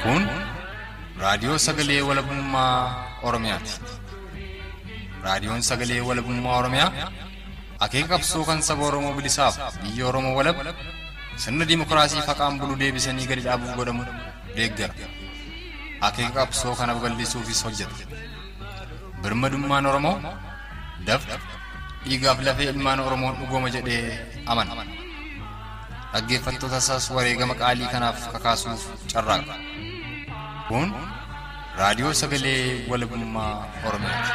Kun raadiyoo sagalee walabummaa Oromiyaati. Raadiyoon sagalee walabummaa Oromiyaa akeeka qabsoo kan saba Oromoo bilisaaf biyya Oromoo walab sirna dimookiraasii faqaan bulu deebisanii gadi dhaabuuf godhamu deeggara. Akeeka qabsoo kana babal'isuufis hojjeta. Birmadummaan Oromoo dafqa dhiigaaf lafee ilmaan Oromoon dhugooma jedhee amana. Dhaggeeffattoota isaas wareegama qaalii kanaaf kakaasuuf carraaqa. Kun raadiyoo sagalee walabummaa Oromiyaati.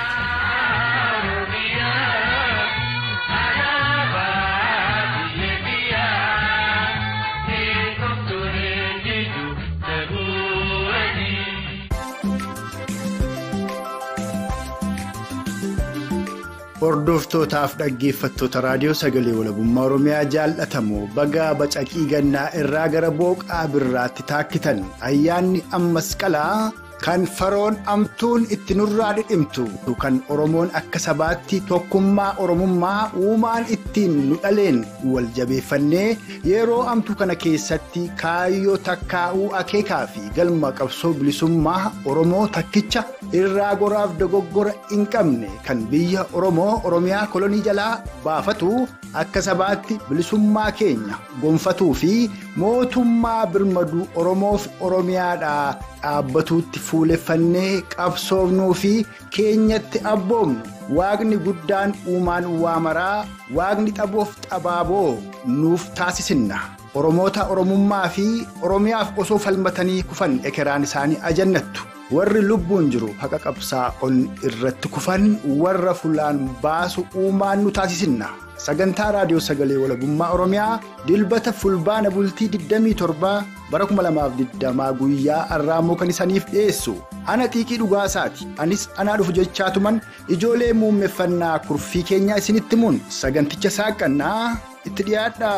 Hordoftootaaf dhaggeeffattoota raadiyoo sagalee walabummaa Oromiyaa jaallatamoo bagaa bacaqii gannaa irraa gara booqaa birraatti taakkitan ayyaanni ammas qalaa kan faroon amtuun itti nurraa dhidhimtu kan Oromoon akka sabaatti tokkummaa Oromummaa uumaan ittiin nu dhaleen wal jabeeffannee yeroo amtuu kana keessatti kaayyoo takkaa'uu akeekaa fi galma qabsoo bilisummaa Oromoo takkicha irraa goraaf dogoggora hin qabne kan biyya Oromoo Oromiyaa kolonii jalaa baafatu akka sabaatti bilisummaa keenya gonfatuu fi mootummaa birmaduu Oromoof Oromiyaadhaa dhaabbatuutti fuuleffannee qabsoofnuu fi keenyatti abboomnu waaqni guddaan uumaan waamaraa waaqni xaboof xabaaboo nuuf taasisinna. Oromoota Oromummaa fi Oromiyaaf osoo falmatanii kufan ekeraan isaanii ajannattu. warri lubbuun jiru haqa qabsaa ol irratti kufan warra fulaan baasu uumaan nu taasisinna sagantaa raadiyoo sagalee walabummaa oromiyaa dilbata fulbaana bultii 27 bara 2020 guyyaa arraamoo kan isaniif dhiyeessu ana xiiqii dhugaasaati anis anaa dhufu jechaatuman ijoolee muummeffannaa kurfii keenyaa isinitti muun saganticha saaqannaa itti dhiyaadha.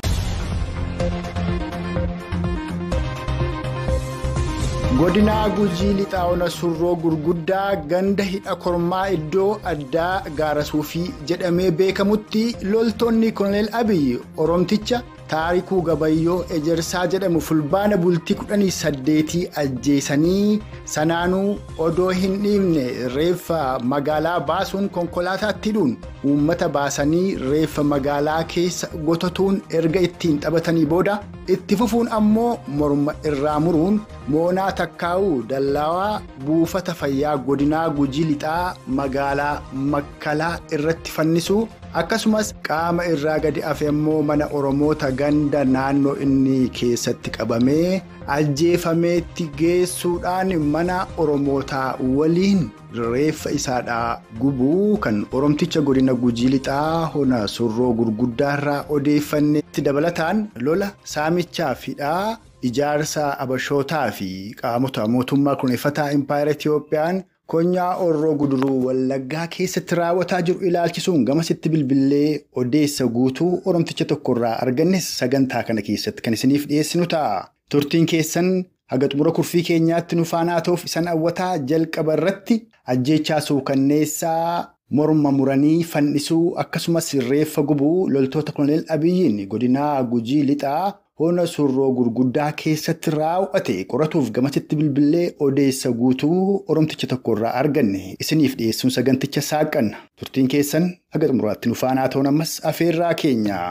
godinaa gujii lixaa ona surroo gurguddaa ganda hidha kormaa iddoo addaa gaarasuufii jedhamee beekamutti loltoonni koloneel abiyyi oromticha taarikuu gabayyoo ejersaa jedhamu fulbaana bultii 18 ajjeesanii sanaanuu odoo hin dhiifne reeffa magaalaa baasuun konkolaataatti hidhuun uummata baasanii reeffa magaalaa keessa gotatuun erga ittiin taphatanii booda itti fufuun ammoo morma irraa muruun moonaa takkaa'uu dallaawaa buufata fayyaa godinaa gujii lixaa magaalaa makkalaa irratti fannisuu akkasumas qaama irraa gadi hafe immoo mana oromoota ganda naannoo inni keessatti qabamee ajjeefameetti geessuudhaan mana oromootaa waliin reeffa isaadhaa gubuu kan oromticha godina gujii lixaa hona surroo gurguddaarraa odeeffanneetti dabalataan lola saamichaa fidhaa. ijaarsa abashootaa fi qaamota mootummaa kunuunfataa impaayera Itiyoophiyaan konyaa orroo guduruu wallaggaa keessatti raawwataa jiru ilaalchisuun gamasitti bilbilee odeessa guutuu oromticha tokkorraa argannes sagantaa kana keessatti kan isiniif dhiyeessinu ta'a. Turtiin keessan haga xumura kurfii keenyaatti nu faanaa ta'uuf isan hawwataa jalqaba irratti ajjeechaa suukanneessaa morma muranii fannisuu akkasumas reeffa gubuu loltoota koloneel abiyyiin godinaa gujii lixaa. hona surroo gurguddaa keessatti raawwate qoratuuf gamasitti bilbilee odeessa guutuu oromticha tokkorraa arganne isiniif dhiyeessuun saganticha saaqanna turtiin keessan haga xumuraatti nu faanaa ta'uun ammas afeerraa keenya.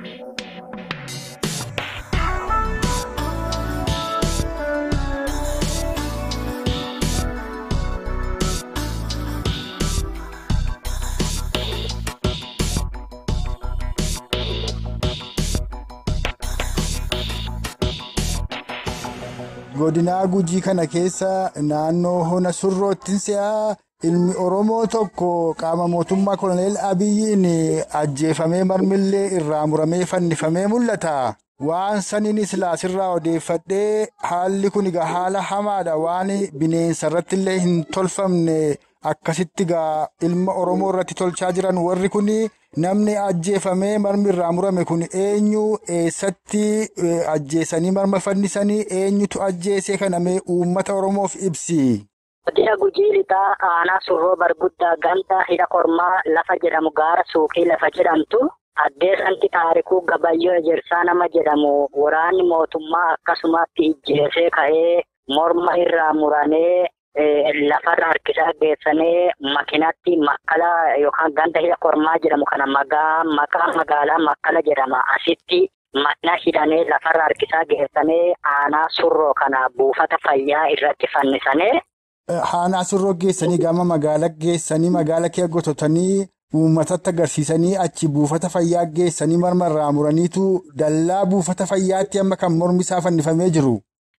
godinaa gujii kana keessa naannoo hona surroottiin si'aa ilmi oromoo tokko qaama mootummaa koloneel abiyyiin ajjeefamee marmillee irraa muramee fannifamee mul'ata. waan saniin silaasirraa odeeffadhee haalli kun egaa haala hamaadha waan bineensa irratti illee hin tolfamne akkasitti egaa ilma oromoo irratti tolchaa jiran warri kun namni ajjeefamee marmi irraa murame kun eenyu eessatti ajjeesanii marma fannisanii eenyutu ajjeesee kanamee uummata oromoof ibsi. Godina gujii lixaa aanaa surroo barguddaa ganda hidha kormaa lafa jedhamu gaara suuqii lafa jedhamtu addeessanti taarikuu gabayyoo ejersaa nama jedhamu waraanni mootummaa akkasumatti ijjeesee ka'ee morma irraa muranee lafarra harkisaa geessanii makiinatti makkala yookaan ganda hidha kormaa jedhamu kana maqaa magaalaa makkala jedhama asitti makiina hidhanee lafarra harkisaa geessanii aanaa surroo kana buufata fayyaa irratti fannisanii. Aanaa surroo geessanii gama magaala geessanii magaala kee gototanii uummatatti agarsiisanii achi buufata fayyaa geessanii marmarraa muraniitu dallaa buufata fayyaatti amma kan mormi isaa fannifamee jiru.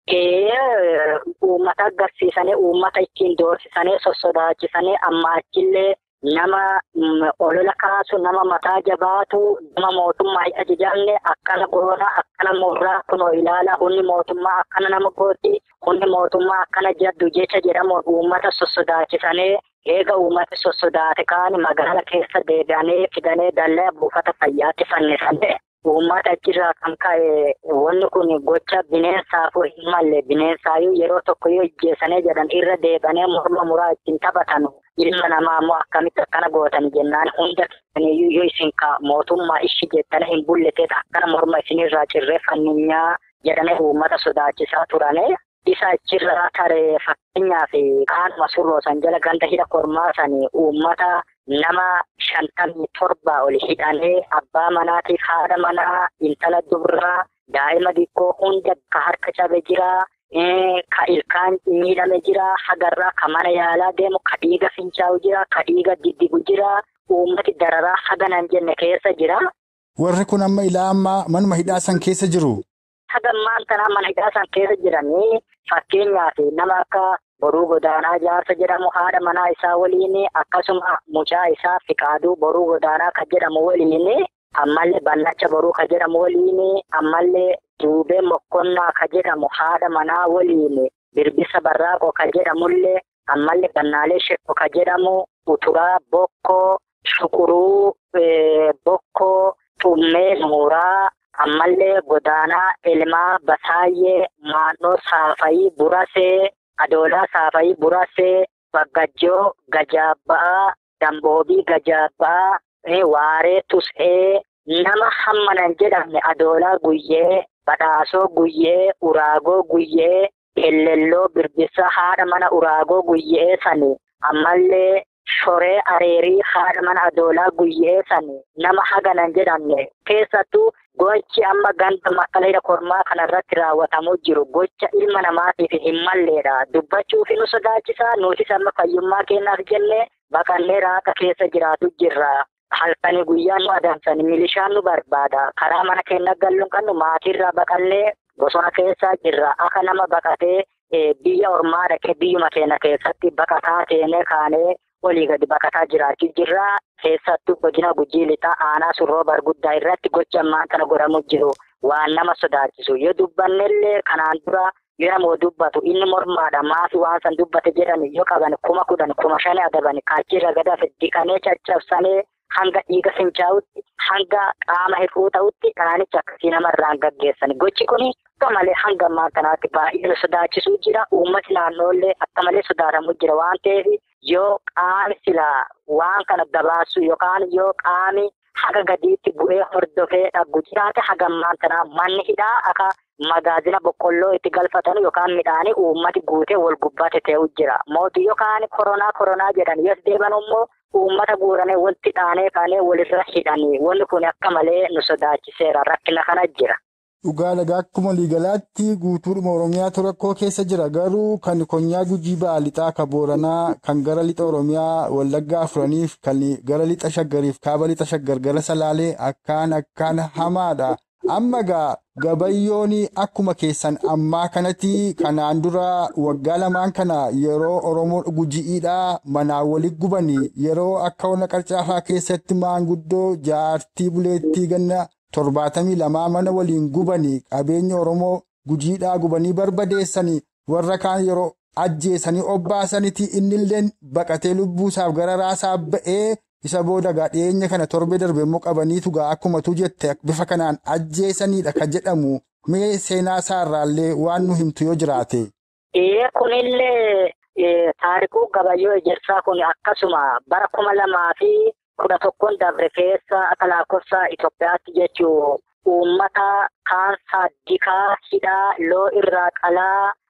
Uummata agarsiisanii uummata ittiin doorsisanii sossodaachisanii amma achillee nama olola kaasu nama mataa jabaatu nama mootummaa hin ajajamne akkana goona akkana murraa kunoo ilaala hundi mootummaa akkana nama gooti hundi mootummaa akkana jaddu jecha jedhamuun uummata sossodaachisanii eega uummata sossodaate kaan magaala keessa deebi'anii fidanii dallaa buufata fayyaatti fannisanii. Uummata achirraa kan ka'e wanni kun gocha bineensaafuu hin malle bineensaayyuu yeroo tokko yoo ijjeessanii jedhan irra deebanee morma muraa ittiin taphatan ilma namaa immoo akkamitti akkana gootan jennaan hunda keessaniyyuu yoo isin mootummaa ishi jettanii hin bulleteet akkana morma isinirraa cirreeffanninyaa jedhanii uummata sodaachisaa turane. Isa achirraa taree fakkeenyaaf qaanuma surroo san jala ganda hidha kormaa sanii uummata nama shantamii torba ol hidhanee abbaa manaatiif haadha manaa intala dubraa daa'ima xiqqoo hunda ka harka cabe jira. Ka ilkaan miidhame jira hagarraa ka mana yaalaa deemu ka dhiiga fincaa'u jira ka dhiiga diddigu jira uummati dararaa haganan jenne keessa jira. Warri kun amma ilaa ammaa manuma hidhaa san keessa jiru. Hagammaan tanaa mana hidhaa san keessa jiranii fakkeenyaaf nama akka boruu godaanaa jaarsa jedhamu haadha manaa isaa waliin akkasuma mucaa isaa fiqaaduu boruu godaanaa kan jedhamu waliin ammallee bannacha boruu kan jedhamu waliin ammallee duubee mokkonnaa kan jedhamu haadha manaa waliin birbisa barraaqoo kan jedhamullee ammallee gannaalee shekko kan jedhamu uturaa bokkoo shukuruu bokkoo xummee muuraa. ammallee godaanaa ilmaa basaayyee maannoo saafayii burasee adoolaa saafayii burasee baggajjoo gajaabba'aa damboobii gajaabba'aa waaree tus'ee nama hammanan jedhamne adoolaa guyyee badhaasoo guyyee uraagoo guyyee ellelloo birbisa haadha mana uraagoo guyyee sani ammallee shoree areerii haadha mana adoolaa guyyee sani nama haganan jedhamne keessattuu gochi amma ganda makkala hidha kormaa kanarratti raawwatamuu jiru gocha ilma namaatiif hin malleedha dubbachuufi nu sodaachisaa nutis amma fayyummaa kennaaf jenne baqannee raaqa keessa jiraatu jirra halkanii guyyaa nu adamsan milishaan nu barbaada karaa mana keenya galluun kan nu maatiirraa baqannee bosona keessaa jirra akka nama baqatee biyya ormaa dhaqee biyyuma keenya keessatti baqataa teenee kaanee olii gadi baqataa jiraachuu jirra keessattuu godina gujii lixaa aanaa surroo barguddaa irratti gocha ammaan kana godhamu jiru waan nama sodaachisu yoo dubbannellee kanaan dura yoo namoo dubbatu inni mormaadha maafi waan san dubbate jedhan yoo qaban kuma kudhan kuma shanii adaban kaachirra gadaaf diqanee caccabsanee hanga dhiiga fincaa'utti hanga qaama hir'uu ta'utti dhaanicha akkasii namarraan gaggeessan gochi kuni akka malee hanga ammaa kanaatti baay'ee sodaachisuu jira uummati naannoollee akka malee sodaatamu jira waan ta'eef yoo qaami silaa waan kana gabaasu yookaan yoo qaami haga gadiitti bu'ee hordofee dhaggu jiraate haga ammaan tanaa manni hidhaa akka magaazina boqqolloo itti galfatan yookaan midhaanii uummati guutee wal gubbaate ta'uu jira mootii yookaan koronaa koronaa jedhan yoo deeban immoo uummata guuranii wanti dhaanee kaanee walirra hidhanii wanni kun akka malee nu sodaachiseera rakkina kana jira. Dhugaa lagaa akkuma waliigalaatti guutuudhuma Oromiyaatu rakkoo keessa jira garuu kan konyaa gujii ba'a lixaa kan booranaa kan gara lixa Oromiyaa wallaggaa afuraniif kan gara lixa shaggariif kaaba lixa shaggar gara salaalee akkaan akkaan hamaadha. Amma gaa gabayyoon akkuma keessan ammaa kanatti kanaan dura waggaa lamaan kana yeroo Oromoo gujiidhaa manaa walitti gubanii yeroo akka ona qarcaafaa keessatti maanguddoo jaartii buleettii ganna. torbaatamii lamaa mana waliin gubanii qabeenya Oromoo gujiidhaa gubanii barbadeessanii warra kaan yeroo ajjeesanii obbaasaniiti innilleen baqatee lubbuusaaf gara raasaaf ba'ee isa booda gaa dhiyeenya kana torbee darbe immoo qabaniitu gaa akkumatu jette bifa kanaan ajjeesaniidha ka jedhamu mee seenaa isaarraallee waan nu himtu yoo jiraate. Ee kunillee taarikuu gabayyoo ejersaa kun akkasuma bara kuma lamaa fi. kudha tokkoon dabre keessa akka lakkoofsa Itoophiyaatti jechuun uummata kaan saaddikaa hidhaa loo irraa qalaa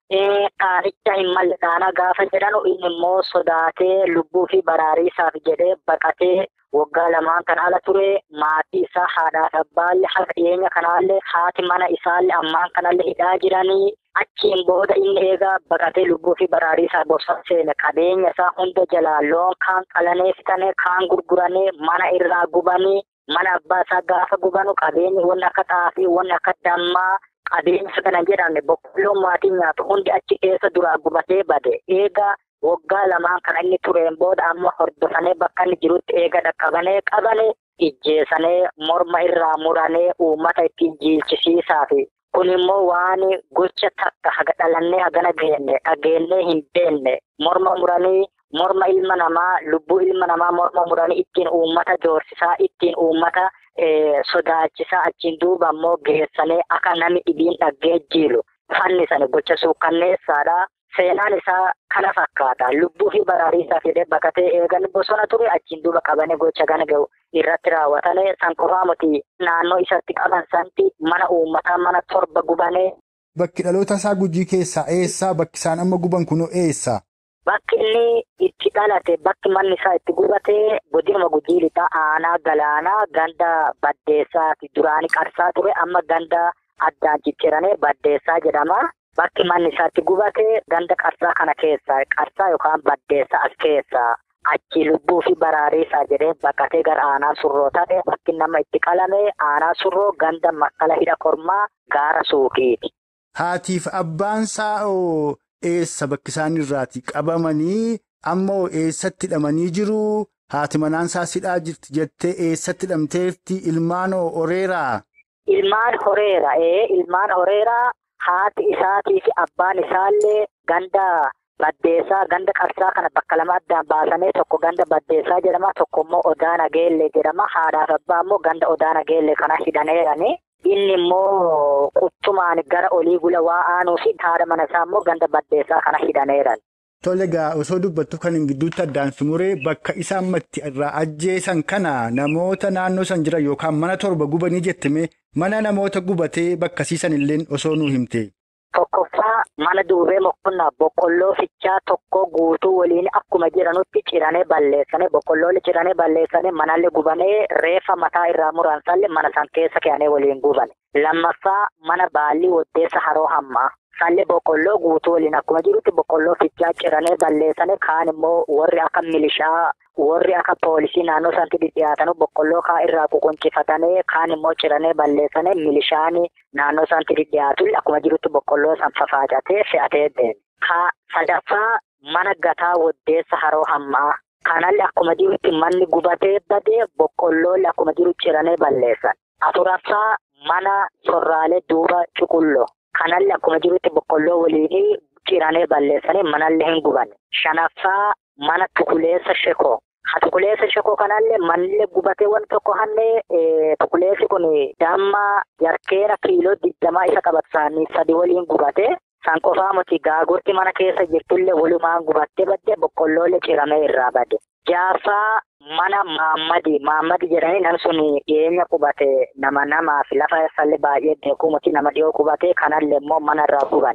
Dhaanicha hin malle dhaanaa gaafa jedhanu inni immoo sodaatee lubbuu fi baraarii isaaf jedhee baqatee waggaa lamaan kan ala ture maatii isaa haadhaaf abbaallee haga dhiyeenya kanaallee haati mana isaallee ammaan kanallee hidhaa jiranii achiin booda inni eegaa baqatee lubbuu fi baraarii isaa bosona seene qabeenya isaa hunda jalaa loon kaan qalanee fitanii kaan gurguranii mana irraa gubanii mana abbaa isaa gaafa gubanu qabeenyi wanni akka xaafii wanni akka dammaa qabeenya kana jedhamne boqqolloon maatiin nyaatu hundi achi keessa duraa gubatee bade eegaa waggaa lamaan kan inni tureen booda amma hordofanii bakka inni jirutti eega dhaqqabanee qabanii ijjeesanii morma irraa muranee uummata ittiin jiilchisiisaa fi kun immoo waan gocha takka haga dhalannee hagana geenne dhageennee hin beenne morma muranii morma ilma namaa lubbuu ilma namaa morma muranii ittiin uummata doorsisaa ittiin uummata sodaachisaa achiin duuba immoo geessanii akka nami dhibiin dhaggee jiilu fannisanii gocha suukkanneessaadha. Seenaan isaa kana fakkaata. Lubbuu fi baraarii isaa fidee baqatee eegan bosona ture achiin duuba qabanii gocha kana gahu irratti raawwatanii san qofaa miti naannoo isatti qaban santi mana uummataa mana torba gubanee. Bakki dhaloota isaa gujii keessaa eessaa? Bakki isaan amma guban kunoo eessa? Bakki inni itti dhalate bakki manni isaa itti gubatee godinuma gujii lixaa aanaa galaanaa ganda baddeessaati duraanii qarsaa ture amma ganda addaan cicciranii baddeessaa jedhama. Bakki manni isaatti gubatee ganda qarsaa kana keessaa qarsaa yookaan baddeessa as keessaa achi lubbuu fi baraarii isaa jedhee baqatee gara aanaa surroo ta'e bakki nama itti qalame aanaa surroo ganda makkala hidha kormaa gaara suuqiiti. Haatiif abbaan saa'oo eessa bakki isaan irraati qabamanii ammoo eessatti hidhamanii jiru haati manaan isaa sidhaa jirti jettee eessatti hidhamteetti ilmaan horeeraa. Ilmaan horeera ee ilmaan horeeraa. Haati isaatii fi abbaan isaallee ganda baddeessaa ganda qarsaa kana bakka lama addaan baasanii tokko ganda baddeessaa jedhama tokko immoo odaa nageellee jedhama haadhaaf abbaa immoo ganda odaa nageellee kana hidhaneerani inni immoo quttumaan gara olii gula waa aanuu fi haadha mana isaa immoo ganda baddeessaa kana hidhaneeran. Tole egaa osoo dubbattu kan hin gidduutti addaan sumuree bakka isaan matti irraa ajjeesan kana namoota naannoo san jiran yookaan mana torba gubanii jettime mana namoota gubatee bakka siisan illee osoo nuu himte. Tokkoffaa mana duubee mokkonnaa boqqolloo fichaa tokko guutuu waliin akkuma jiranutti ciranii balleessanii boqqolloolli ciranii balleessanii manallee gubanee reeffa mataa irraa muransallee mana san keessa keeyanii waliin guban. Lammaffaa mana baallii waddeessa haroo hammaa. Sallee boqqolloo guutuu waliin akkuma jirutti boqqolloo fichaa ciranii balleessanii kaan immoo warri akka milishaa warri akka poolisii naannoo sanatti dhiyaatanii boqqolloo kaa irraa ququnchifatanii kaan immoo ciranii balleessanii milishaan naannoo sanatti dhiyaatu akkuma jirutti boqqolloo san fafaacatee fe'atee deeme. Ka sadaffaa mana gataa waddeessa haroo hammaa. Kanallee akkuma jirutti manni gubatee badee boqqolloollee akkuma jiru ciranii balleessan. Afuraffaa mana sorraalee duuba cuqulloo. Kanallee akkuma jirutti boqqolloo waliin ciranii balleessanii manallee hin gubanne. Shanaffaa mana tukuleessa shekoo. Ha tukuleessa shekoo kanallee manillee gubatee wanti tokko hannee tukuleessi kun damma jarkeera kiiloo digdamaa isa qabatsaanii sadi waliin gubatee san qofaa miti gaagurti mana keessa jirtullee walumaan gubattee badde boqqolloolee ciramee irraa badde. Jaaffaa mana Maammadi Maammadi jedhanii nan sun dhiyeenya qubate nama namaa fi lafa sallee baay'ee beekuu miti nama dhiyoo qubate kanallee immoo mana irraa guban.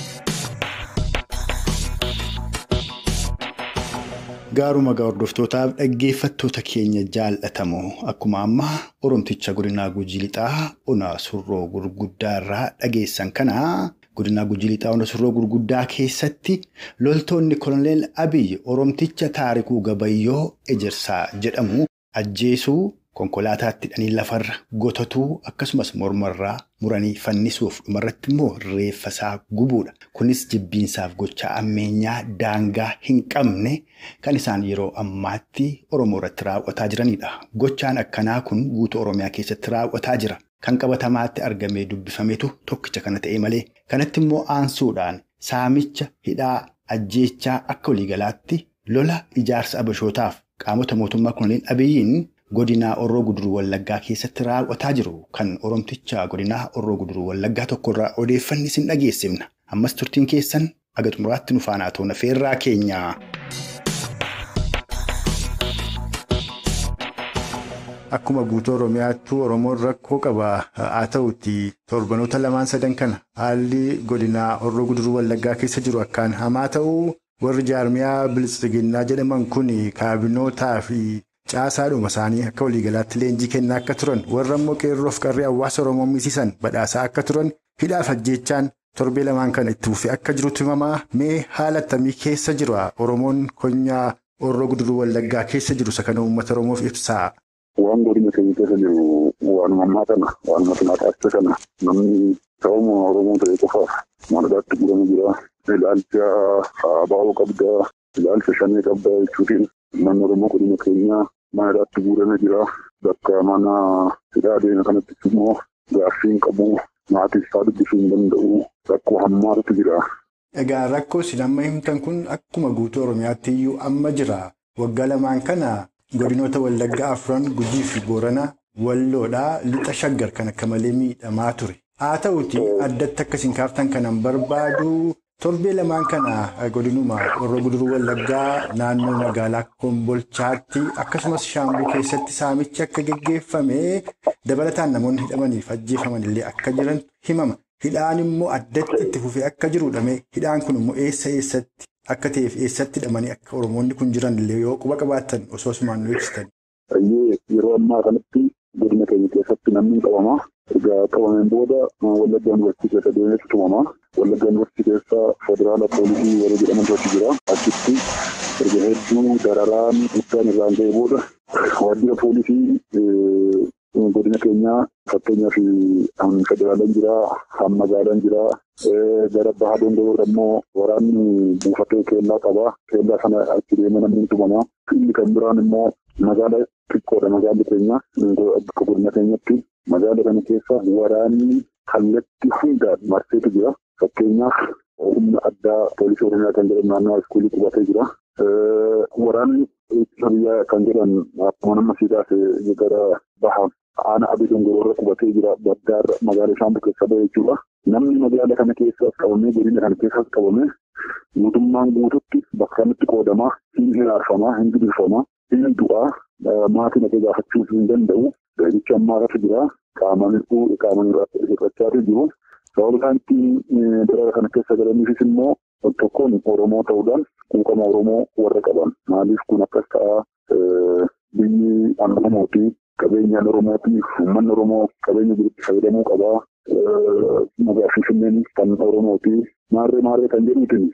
Gaaruma gaa hordoftootaaf dhaggeeffattoota keenya jaallatamoo akkuma ammaa Oromticha godinaa Gujii Lixaa Onaa Surroo Gurguddaa irraa dhageessan kana godinaa Gujii Lixaa Onaa Surroo Gurguddaa keessatti loltoonni Koloneel Abiyyi Oromticha Taarikuu Gabayyoo Ejersaa jedhamu ajjeesuu konkolaataatti hidhanii lafarra gotatuu akkasumas mormarraa muranii fannisuuf dhumarratti immoo reeffasaa gubuudha. Kunis jibbiinsaaf gocha ammeenyaa daangaa hin qabne kan isaan yeroo ammaatti Oromoo irratti raawwataa jiranidha. Gochaan akkanaa kun guutuu Oromiyaa keessatti raawwataa jira. Kan qabatamaatti argamee dubbifametu tokkicha kana ta'e malee kanatti immoo aansuudhaan saamicha hidhaa ajjeechaa akka waliigalaatti lola ijaarsa abashootaaf qaamota mootummaa Koloneel Abiyyiin godinaa Orroo Guduruu Wallaggaa keessatti raawwataa jiru kan Oromticha godinaa Orroo Guduruu Wallaggaa tokkorraa odeeffanni isin dhageessifna. Ammas turtiin keessan aga xumuraatti nu faanaa toona feerraa keenya. akkuma guutuu Oromiyaattuu Oromoon rakkoo qaba haa ta'utti torbanoota lamaan sadan kana haalli godinaa Horroo Guduruu Wallaggaa keessa jiru akkaan hamaa ta'uu warri jaarmiyaa bilisiginnaa jedhaman kun kaabinootaa fi caasaadhuma isaanii akka waliigalaatti leenjii kennaa akka turan warra immoo qeerroof qarree hawaasa Oromoo miisisan badhaasaa akka turan hidhaaf ajjeechaan torbee lamaan kana itti fufee akka jirutti himamaa mee haala akkamii keessa jira Oromoon konyaa Horroo Guduruu Wallaggaa keessa jiru isa kana uummata Oromoof ibsaa. Waan godina keenya keessa jiru waanuma ammaa kana waanuma tumaataatti kana namni sababa Oromoo ta'e qofaaf maalidhaatti gurama jira. Ilaalcha abaaboo qabdaa, ilaalcha shanee qabdaa jechuutiin manni Oromoo godina keenyaa maalidhaatti guurame jira. Bakka mana hidhaa deema kanatti immoo gaaffiin qabu maatii isaa dubbisuu hin danda'u rakkoo hammaatu jira. Egaa rakkoo isin amma himtan kun akkuma guutuu Oromiyaatti iyyuu amma jira. Waggaa lamaan kana godinoota Wallaggaa afran Gujii fi Boorana Walloodhaa lixa shaggar kan akka malee miidhamaa ture. Haa ta'uti addatti akkasiin kaaftan kanan barbaadu torbee lamaan kana godinuma Horroo Guduruu Wallaggaa naannoo magaalaa Kombolchaatti akkasumas Shaambuu keessatti saamichi akka geggeeffame dabalataan namoonni hidhamaniif ajjeefaman illee akka jiran himama. Hidhaan immoo addatti itti fufee akka jirudha. Hidhaan kun immoo eessa eessatti akka ta'eef eessatti hidhamanii akka Oromoonni kun jiran illee yoo quba qabaatan osoo asumaan nu ibsitan. Yeroo ammaa kanatti godina keenya keessatti namni qabama. Egaa qabameen booda Wallaggaa Yuunivarsiitii keessa deemeetu tumama. Wallaggaa Yuunivarsiitii keessa federaala poolisii yeroo jedhamantu achi jira. Achitti erga hedduu dararaan guddaan irraan ga'ee booda waajjira poolisii godina keenyaa fakkeenyaaf federaalaan jira, magaalaan jira. Gara bahaa danda'uudha immoo waraanni buufatee keellaa qaba. Keellaa sana achi deemee namni tumama. Inni kan biraan immoo magaala xiqqoodha magaalli keenya. Akka godina keenyatti magaala kana keessa waraanni kallattii hundaan marseetu jira. Fakkeenyaaf humna addaa poolisii oromiyaa kan jedhamu naannoo iskuulii qubatee jira. Waraanni ittisa biyyaa kan jedhan akkuma nama siidaas gara bahaa aana abidii dongoroorra qubatee jira. Baddaarra magaala shaambuu keessa bahe jechuudha. Namni magaala kana keessas qabamee godina kana keessas qabamee mootummaan guututti bakka kanatti qoodamaa hin hiraarfamaa hin gidirfamaa hin du'aa maatiin akka gaafachuu hin danda'u. Jecha ammaarratti jira. Qaamaan hir'achaa jiru. Sababa isaan ittiin bira kana keessa galaniifis immoo tokkoon Oromoo ta'uudhaan quuqama Oromoo warra qaban. Maaliif kun akkas ta'a biyyi Oromooti. Qabeenyaan Oromootiif uummanni Oromoo qabeenya jirutti fayyadamuu qabaa. Magaalaa Finfinneen kan Oromooti. Maarree maarree kan jedhuutiin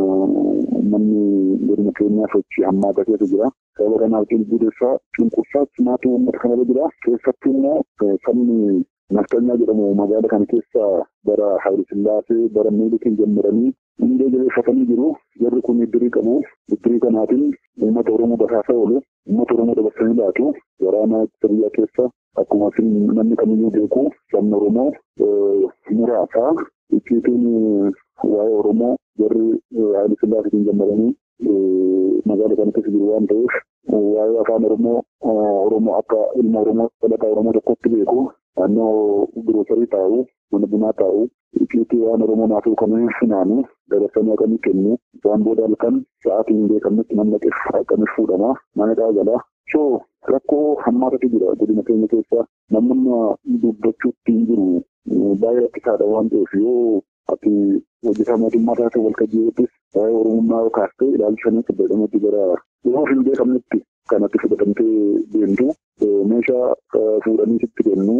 manni godina keenyaa sochii hammaata keessa jira. Sababa kanaaf cunqursaa cunqursaa cimaatu uummata kanarra jira. Keessattuu immoo sabni naftanyaa jedhamu magaala kana keessa bara Haayile Sillaasee bara Miilikiin jammaranii hundee jabeeffatanii jiru. Jarri kun iddirii qabu. Iddirii kanaatiin uummata Oromoo basaasa oolu. Uummata Oromoo dabarsanii laatu. Waraana ittisa biyyaa keessa akkuma namni kamiyyuu beeku sabni Oromoo muraasa. Icciitiin waa'ee Oromoo jarri Haayile Sillaaseetiin jammaranii magaala kana keessa jiru waan ta'eef waa'ee afaan Oromoo Oromoo akka ilma Oromoo dhalataa Oromoo tokkotti beeku. Naannoo giroosarii taa'u, mana bunaa taa'u, icciitii waan Oromoo naafuu kanneen finaanu dabarsanii akkamii kennu. Waan booda halkan sa'aatii hin beekamnetti namni akkamii fuudhama. Mana dhaagala. So rakkoo hammaatatu jira godina keenya keessa namni dubbachuutti hin jiru. Baay'ee rakkisaadha waan ta'eef yoo ati hojjetaa mootummaa taate wal qajeeltis waa'ee Oromummaa yoo kaastee ilaalchanii fayyadamuutti gara yeroo hin beekamnetti kanatti fudhatamtee deemtu. meeshaa fuudhanii sitti kennu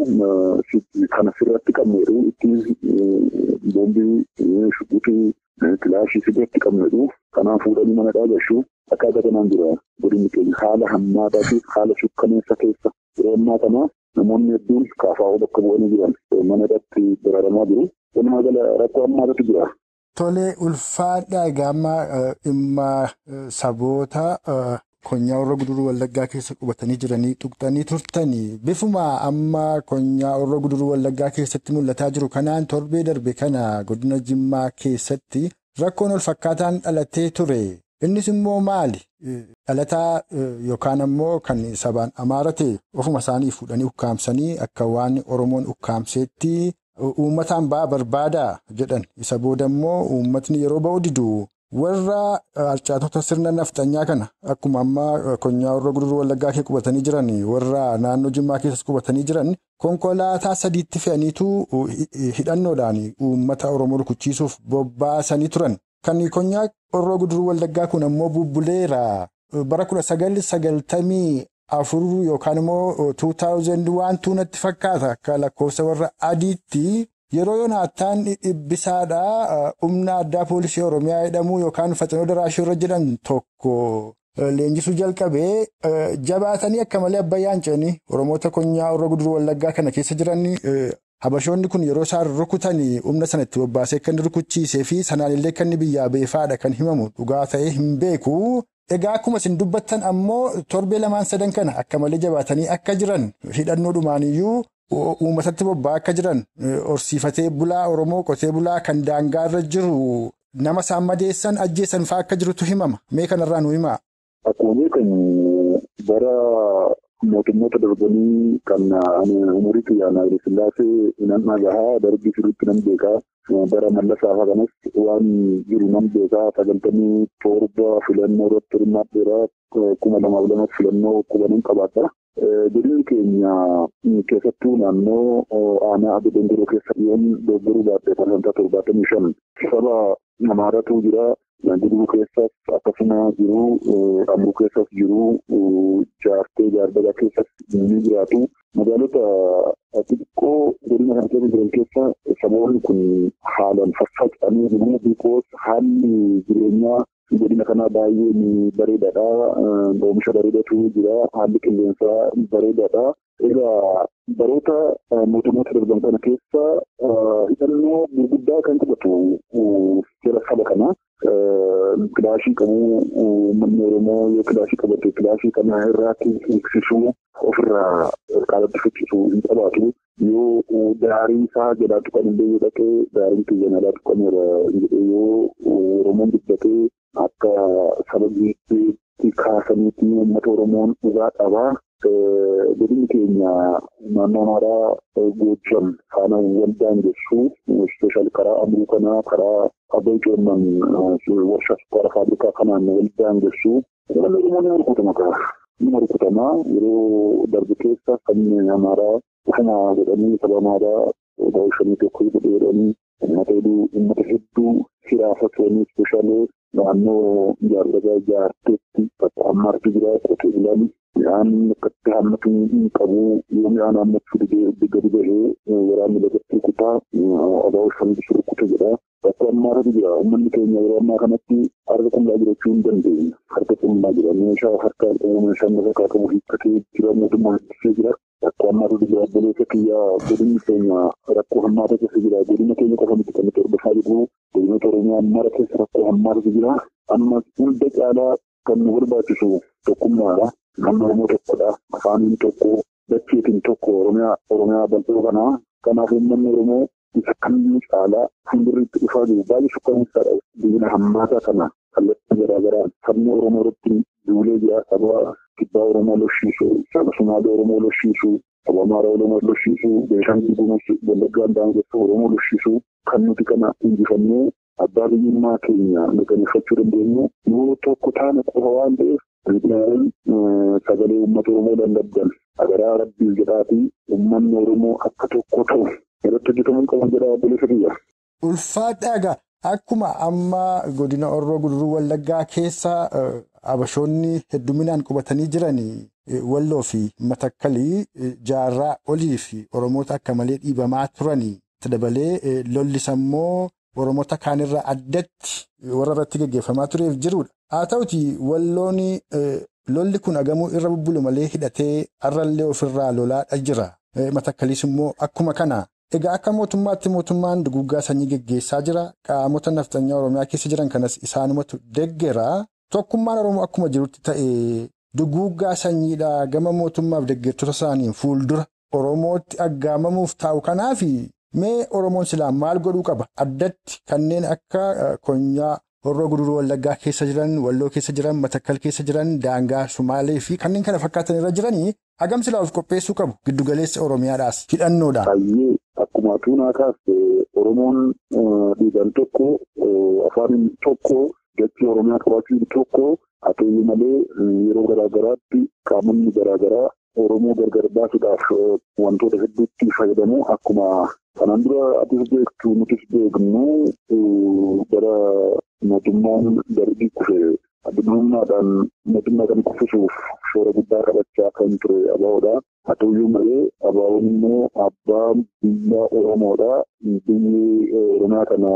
kan sirratti qabneedhu itti boombii shuqutii kilaashii sirratti qabneedhu kanaan fuudhanii mana dhaagashu akkaataa kanaan jira godinni keenya haala hammaataatiif haala sukkaneessa keessa yeroo ammaa kana namoonni hedduun kaafaa'oo bakka bu'anii jiran mana irratti dararamaa jiru walumaa gala rakkoo hammaatatu jira. Tolee ulfaadhaa egaa amma dhimma saboota. Konyaa Horroo Guduruu Wallaggaa keessa qubatanii jiranii tuqxanii turtanii bifuma amma konyaa Horroo Guduruu Wallaggaa keessatti mul'ataa jiru kanaan torbee darbe kana godina Jimmaa keessatti rakkoon wal fakkaataan dhalatee ture. Innis immoo maali? Dhalataa yookaan ammoo kan sabaan amaara ta'e ofuma isaanii fuudhanii ukkaamsanii akka waan Oromoon ukkaamseetti uummataan ba'aa barbaadaa jedhan. Isa booda immoo uummatni yeroo ba'u didu warra harcaatota sirna nafxanyaa kana akkuma ammaa konyaa warra guduruu wallaggaa kee qubatanii jiran warra naannoo jimmaa keessas qubatanii jiran konkolaataa sadiitti fe'aniitu hidhannoodhaan uummata oromoo rukuchiisuuf bobbaasanii turan kan konyaa warra guduruu wallaggaa kun ammoo bubbuleera bara kudha sagal sagaltamii afur yookaan immoo 2001 natti fakkaata akka lakkoofsa warra adiitti. Yeroo yoonaataan dhibbisaadhaa humna addaa poolisii Oromiyaa jedhamu yookaan Faxinoo Daraashii irra jedhan tokko leenjisuu jalqabee jabaatanii akka malee abbayyaan ce'anii Oromoota konyaa warra guduruu wallaggaa kana keessa jiran habashoonni kun yeroo isaan rukutan humna sana itti bobbaasee kan rukuchiisee fi sanaan illee kan biyyaa beefaadha kan himamu dhugaa ta'ee hin beeku. Egaa akkuma isin dubbattan ammoo torbee lamaan sadan kana akka malee jabaatanii akka jiran hidhannoodhumaaniyyuu. Uummatatti bobba'aa akka jiran horsiifatee bulaa Oromoo qotee bulaa kan daangaarra jiru nama isaan madeessan ajjeessan fa'aa akka jirutu himama. Mee kanarraa nu himaa? Akkuma beekamu bara mootummoota darbanii kan umurii xiyyaanaa Sillaasee nan dhagahaa darbii sirriitti nan beekaa. Bara mallasaa kanas waan jiru nan beekaa sagantamii torba filannoo irratti hirmaadheera kuma lamaaf lamas filannoo qubanin qabaata. Godinni keenya keessattuu naannoo aanaa adda dongoroo keessa yoon doggoruu baadhee parsantaa torbaatamii shan saba amaaratu jira. Guduruu keessas akkasuma jiru amruu keessas jiru jaartee jaardagaa keessas ni jiraatu. Magaalota xixiqqoo godina kana keessa jiran keessa saboonni kun haalaan faffaca'anii jiru. Bikoos haalli jireenyaa godina kanaa baay'ee bareedaadha. Oomisha bareedatu jira. Haalli qilleensaa bareedaadha. Egaa baroota mootummoota darban kana keessa hidhannoo gurguddaa kan qabatu jira saba kana. Kilaashii qabu uummanni Oromoo yoo kilaashii qabate kilaashii kana irraatti eegsisuu ofirraa qaalatti ficcisuu hin qabaatu. Yoo daarii isaa jalaa tuqan illee yoo dhaqee daariin kiyya jalaa tuqameera jedhee yoo Oromoon dubbatee akka saba biyyattiitti kaasaniitti uummata Oromoon dhugaa qabaa. Godinni keenya naannoo amaaraa Goojam faana waldaan jechuu ispeeshaal karaa amruu kanaa karaa abbaa coomman warshaa sukkaara faabrikaa kanaan waldaan jechuu uummanni Oromoo ni rukutama kaa. Ni rukutama yeroo darbe keessa sabni amaaraa ufuma godhanii saba amaaraa daawwashanii tokko godhanii uummata hedduu uummata hedduu hiraasa turanii ispeeshaalee naannoo jaardagaa jaarteetti bakka ammaarti jira qotee bulaan midhaan akkatti hammatu hin qabu yoo midhaan hammachuu didee gadi bahee waraanni lagatti rukutaa abaa'oo shambisu rukuta jedha. Bakka ammaaratu jira uummanni keenya yeroo ammaa kanatti harka qullaa jirachuu hin dandeenye. Harka qullaa jira meeshaa harka meeshaa lafa kaakamu hiikkatee jira mootummaa ittisee jira. Rakkoo hammaatu jira obboleessa kiyyaa godinni keenya rakkoo hammaata keessa jira godina keenya qofa miti kan nuti hordofaa jirru godinoota Oromiyaa mara keessa rakkoo hammaatu jira. Amma hunda caalaa kan nu barbaachisu tokkummaadha. Namni Oromoo tokkodha. Afaaniin tokko dacheetiin tokko Oromiyaa Oromiyaa bal'oo kanaa. Kanaaf uummanni Oromoo isa kamiyyuu caalaa fuuldurriitti dhufaa jiru baay'ee shukkaneessaadha. Biyya hammaataa kana kallattii garaa garaan sabni Oromoo irratti duulee jira saba kibbaa Oromoo lolshiisu saba Sumaalee Oromoo lolshiisu saba Amaaraa Oromoo lolshiisu Beeshaangul Gumuz Wallaggaan daangessa Oromoo lolshiisu kan nuti kana injifannee abbaa biyyummaa keenya mirkaneeffachuu dandeenyu yoo tokko taane qofa waan ta'eef Itoophiyaan sagalee uummata Oromoo lallabdan agaraa rabbiif jedhaatii uummanni Oromoo akka tokko ta'u irratti hojjetamuu qaban jedha obboleessa kiyya. Ulfaadhaagaa akkuma amma godina Orroo Guduruu Wallaggaa keessa abashoonni hedduminaan qubatanii jiran walloo fi matakkalii jaarraa olii fi Oromoota akka malee dhiibamaa turanii dabalee lollis immoo Oromoota kaanirraa addatti warra irratti gaggeeffamaa tureef jirudha. Haa ta'uti walloon lolli kun agamuu irra bubbulu malee hidhatee har'allee ofirraa lolaadha jira. Matakkaliis immoo akkuma kana. Egaa akka mootummaatti mootummaan duguggaa sanyii gaggeessaa jira. Qaamota nafxanyaa Oromiyaa keessa jiran kanas isaanumatu deggera. Tokkummaan Oromoo akkuma jirutti ta'e duguggaa sanyiidhaa gama mootummaaf deggertoota isaaniin fuuldura Oromootti aggaamamuuf taa'u kanaafi mee Oromoon silaa maal godhuu qaba? Addatti kanneen akka konyaa Horroo Guduruu Wallaggaa keessa jiran, Walloo keessa jiran, Matakkal keessa jiran, Daangaa, Sumaalee fi kanneen kana fakkaatan irra jiranii hagam silaa of qopheessuu qabu giddugaleessa Oromiyaadhaas hidhannoodhaan. Baay'ee akkuma tuunaa kaase Oromoon dhiigaan tokko afaan tokko dachee Oromiyaa qabaachuu tokko haa ta'u malee yeroo garaagaraatti qaamonni garaagaraa Oromoo gargar baasuudhaaf wantoota hedduutti fayyadamu akkuma kanaan dura atis beektu nutis beeknu bara mootummaan darbii kufe addunummaadhaan mootummaa kan kuffisuuf shoora guddaa qabachaa kan ture abaa'oodha. Haa ta'uyyuu malee abaawoon immoo abbaa biyya Oromoodha. Biyyi Oromiyaa kana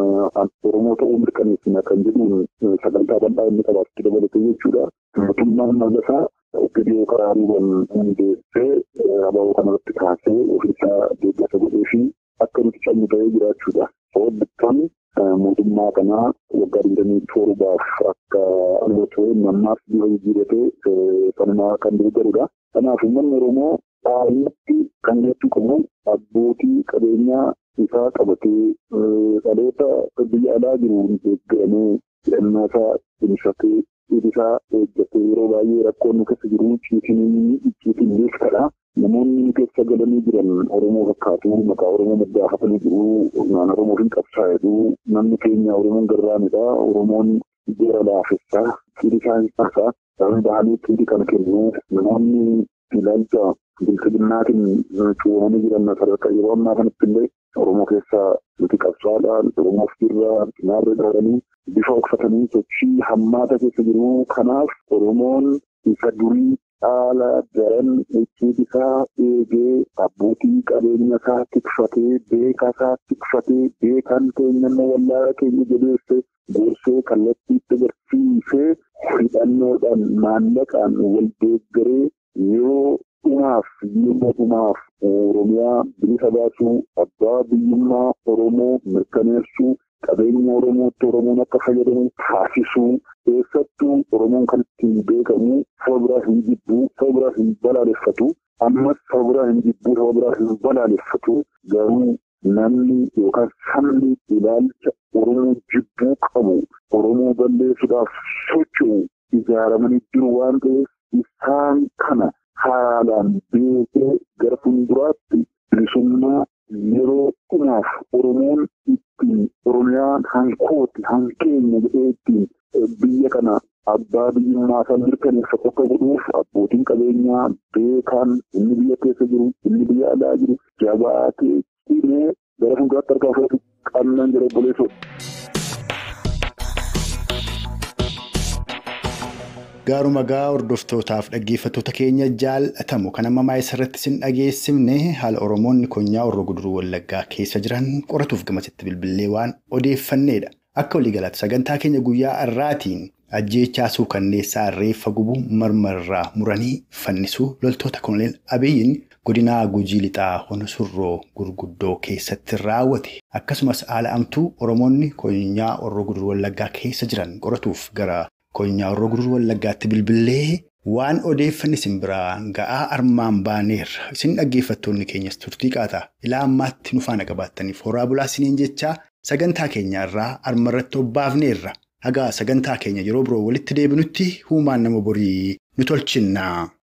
Oromoo ta'uu mirkaneessina kan jedhuun sagantaa bal'aa inni qabaatutti dabalatee jechuudha. Mootummaan mallasaa Oggidiyoo karaa duuban hundeessee abaaboo kanarratti kaasee ofiisaa deeggarsa godhee fi akka nuti cabnu ta'ee jiraachuudha. Sooddattoon mootummaa kanaa waggaa digdamii torbaaf akka hubatu nammaaf bifa jijjiiratee sanumaa kan deeggarudha. Kanaaf uummanni Oromoo dhaabbatti kan jechuu qabu abbootii qabeenyaa isaa qabatee dhaloota biyya alaa jiru deeggaramee hidhannoo isaa cimsatee isaa eeggatee yeroo baay'ee rakkoon nu keessa jiru ciisinii icciitiin beektaadha. Namoonni keessa galanii jiran Oromoo fakkaatu maqaa Oromoo moggaafatanii jiru naan Oromoo hin qabsaa'edhu namni keenya Oromoon garraamidha Oromoon jara laafessaa fiiri isaa hin taasaa sababni bahanii fiiri kana kennu namoonni ilaalcha bilchinatiin cuumanii jiran sadarkaa yeroo ammaa kanatti illee Oromoo keessaa nuti qabsaadhaan Oromoof jirra cinaarra dhaabanii bifa uffatanii sochii hammaata keessa jiru kanaaf Oromoon isa durii haala daran icciiti isaa eegee abbootii qabeenya isaa tikfatee beekaa isaa tikfatee beekaan keenya immoo wallaala keenya jabeesse gorsee kallattiitti agarsiisee hidhannoodhaan maallaqaan wal deeggaree yeroo dhumaaf yeroo dhumaaf Oromiyaa bilisa baasuu abbaa biyyummaa Oromoo mirkaneessuu qabeenya Oromootti Oromoon akka fayyadamu taasisuu keessattuu Oromoon kan ittiin beekamu saba biraa hin jibbu saba biraa hin balaaleffatu ammas saba biraa hin jibbu saba biraa hin balaaleffatu garuu namni yookaan sabni ilaalcha Oromoo jibbuu qabu Oromoo balleessuudhaaf socho'u ijaaramanii jiru waan ta'eef isaan kana haalaan beekee gara fuulduraatti bilisummaa yeroo dhumaaf Oromoon ittiin Oromiyaan hankooti hankeenya jedhee ittiin biyya kana abbaa biyyummaa isaa mirkaneeffatu akka godhuuf abbootiin qabeenyaa beekaan inni biyya keessa jiru inni biyya alaa jiru jabaatee cimee gara fuulduraatti harkaa fudhatu qannaan jira obboleessoodha. Gaaruma gaa hordoftootaaf dhaggeeffattoota keenya jaalatamu kan ammaa isarratti sin dhageessifne haala Oromoonni konyaa Horroo Guduruu Wallaggaa keessa jiran qoratuuf gamasitti bilbilee waan odeeffanneedha. Akka waliigalaatti sagantaa keenya guyyaa har'aatiin ajjeechaa suukanneessaa reeffa gubuu marmarraa muranii fannisuu loltoota koloneel Abiyyiin godinaa Gujii Lixaa Honosurroo gurguddoo keessatti raawwate akkasumas haala amtuu Oromoonni konyaa Horroo Guduruu Wallaggaa keessa jiran qoratuuf gara. Konyaa Horroo Guduruu Wallaggaatti bilbilee waan odeeffanne isin biraa ga'aa armaan baaneerra. Isin dhaggeeffattoonni keenyas turtii qaataa ilaa ammaatti nu faana qabaattaniif horaa bulaa isiniin jechaa sagantaa keenya irraa armarratti obbaafneerra. Hagaa sagantaa keenya yeroo biroo walitti deebinutti huumaan nama borii nu tolchinna.